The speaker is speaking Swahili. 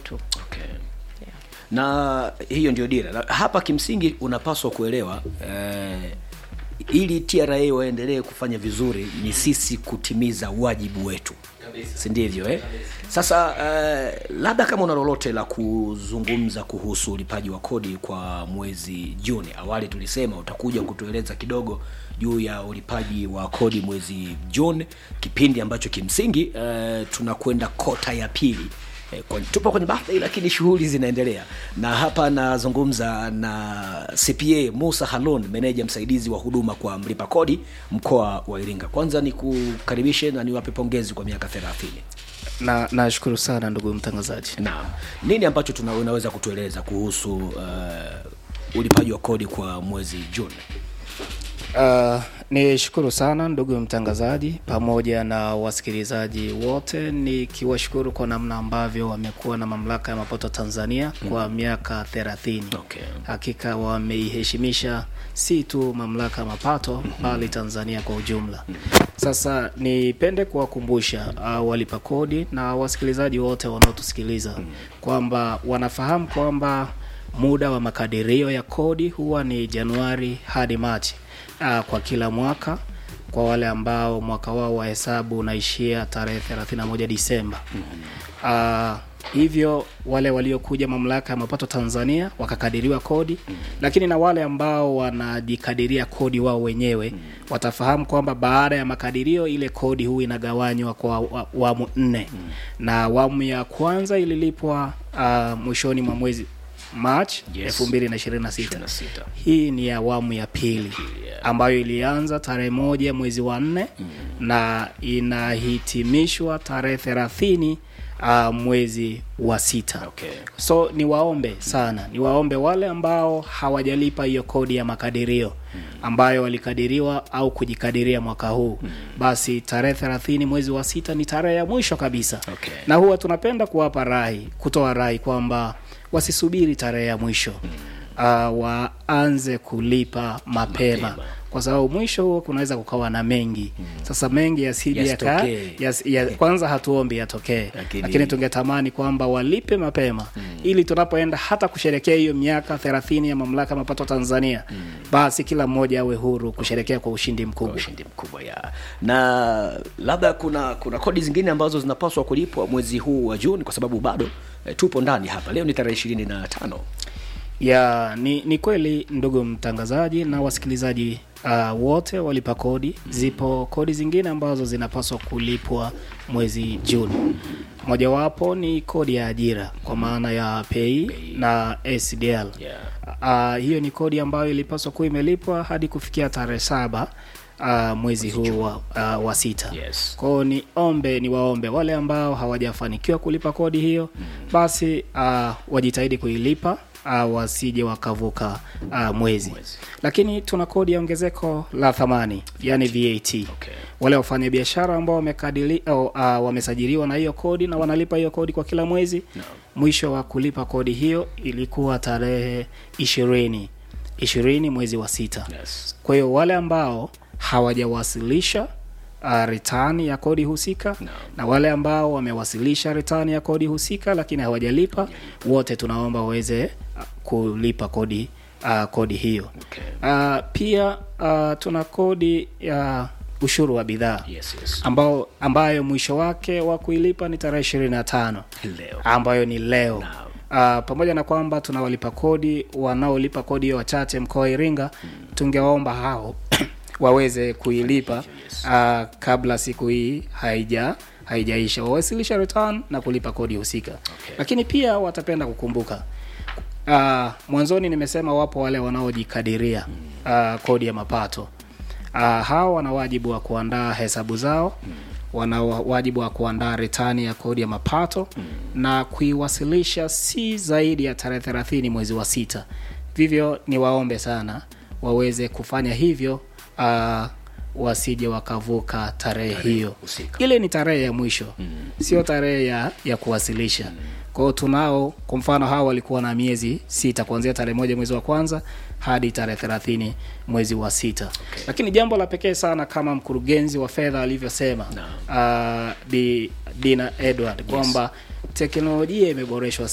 wetu okay. na hiyo ndio dira na hapa kimsingi unapaswa kuelewa eh, ili tra waendelee kufanya vizuri ni sisi kutimiza wajibu wetu si ndivyo eh? sasa eh, labda kama una lolote la kuzungumza kuhusu ulipaji wa kodi kwa mwezi juni awali tulisema utakuja kutueleza kidogo juu ya ulipaji wa kodi mwezi juni kipindi ambacho kimsingi eh, tunakwenda kota ya pili Eh, kwa- tupo kwenye birthday lakini shughuli zinaendelea na hapa nazungumza na cpa musa halon meneja msaidizi wa huduma kwa mlipa kodi mkoa wa iringa kwanza ni kukaribishe na niwape pongezi kwa miaka thelathini na nashukuru sana ndugu mtangazaji naam nini ambacho tuna, unaweza kutueleza kuhusu uh, ulipaji wa kodi kwa mwezi juni uh, nishukuru sana ndugu mtangazaji pamoja na wasikilizaji wote nikiwashukuru kwa namna ambavyo wamekuwa na mamlaka ya mapato tanzania kwa miaka thelathini okay. hakika wameiheshimisha si tu mamlaka ya mapato bali tanzania kwa ujumla sasa nipende kuwakumbusha uh, walipa kodi na wasikilizaji wote wanaotusikiliza kwamba wanafahamu kwamba muda wa makadirio ya kodi huwa ni januari hadi machi uh, kwa kila mwaka kwa wale ambao mwaka wao wa hesabu unaishia tarehe 31 disemba uh, hivyo wale waliokuja mamlaka ya mapato tanzania wakakadiriwa kodi lakini na wale ambao wanajikadiria kodi wao wenyewe watafahamu kwamba baada ya makadirio ile kodi huu inagawanywa kwa wa- awamu nne na awamu ya kwanza ililipwa uh, mwishoni mwa mwezi march Yes. elfu mbili na ishirini na sita 26. hii ni awamu ya pili ambayo ilianza tarehe moja mwezi wa nne na inahitimishwa tarehe thelathini uh, mwezi wa sita Okay. so niwaombe sana niwaombe wale ambao hawajalipa hiyo kodi ya makadirio ambayo walikadiriwa au kujikadiria mwaka huu basi tarehe thelathini mwezi wa sita ni tarehe ya mwisho kabisa Okay. na huwa tunapenda kuwapa rai kutoa rai kwamba wasisubiri tarehe ya mwisho uh, waanze kulipa mapema, Mapema. kwa sababu mwisho huo kunaweza kukawa na mengi sasa mengi yasije yaka Yasitokee. yas, ya, kwanza hatuombi yatokee Lakini- lakini, tungetamani kwamba walipe mapema ili tunapoenda hata kusherekea hiyo miaka thelathini ya mamlaka ya mapato tanzania basi kila mmoja awe huru kusherekea kwa ushindi mkubwa ushindi mkubwa ya na labda kuna kuna kodi zingine ambazo zinapaswa kulipwa mwezi huu wa juni kwa sababu bado eh, tupo ndani hapa leo ni tarehe ishirini na tano ya ni, ni kweli ndugu mtangazaji na wasikilizaji uh, wote walipa kodi zipo kodi zingine ambazo zinapaswa kulipwa mwezi juni mojawapo ni kodi ya ajira kwa maana ya pei na sdl yeah. uh, hiyo ni kodi ambayo ilipaswa kuwa imelipwa hadi kufikia tarehe saba uh, mwezi huu wa, uh, wa sita Yes. kwao ni ombe ni waombe wale ambao hawajafanikiwa kulipa kodi hiyo basi uh, wajitahidi kuilipa uh, wasije wakavuka uh, mwezi. Mwezi. lakini tuna kodi ya ongezeko la thamani yani vat Okay. wale wafanyabiashara ambao wamekadili au, uh, wamesajiliwa na hiyo kodi na wanalipa hiyo kodi kwa kila mwezi No. mwisho wa kulipa kodi hiyo ilikuwa tarehe ishirini ishirini mwezi wa sita Yes. kwa hiyo wale ambao hawajawasilisha uh, return ya kodi husika No. na wale ambao wamewasilisha return ya kodi husika lakini hawajalipa wote tunaomba waweze uh, kulipa kodi uh, kodi hiyo Okay. uh, pia uh, tuna kodi ya ushuru wa bidhaa Yes, yes. ambao ambayo mwisho wake wa kuilipa ni tarehe ishirini na tano Leo. ambayo ni leo Naam. uh, pamoja na kwamba tunawalipa kodi wanaolipa kodi hiyo wachache mkoa wa Iringa tungewaomba hao waweze kuilipa uh, kabla siku hii haija haijaisha wawasilisha return na kulipa kodi husika Okay. lakini pia watapenda kukumbuka uh, mwanzoni nimesema wapo wale wanaojikadiria uh, kodi ya mapato uh, hao wana wajibu wa kuandaa hesabu zao wana wa- wajibu wa kuandaa retani ya kodi ya mapato na kuiwasilisha si zaidi ya tarehe thelathini mwezi wa sita vivyo ni waombe sana waweze kufanya hivyo uh, wasije wakavuka tarehe hiyo husika. ile ni tarehe ya mwisho sio tarehe ya, ya kuwasilisha kwao tunao kwa mfano hawa walikuwa na miezi sita kuanzia tarehe moja mwezi wa kwanza hadi tarehe thelathini mwezi wa sita okay. lakini jambo la pekee sana kama mkurugenzi wa fedha alivyosema uh, Bi- dina edward kwamba teknolojia imeboreshwa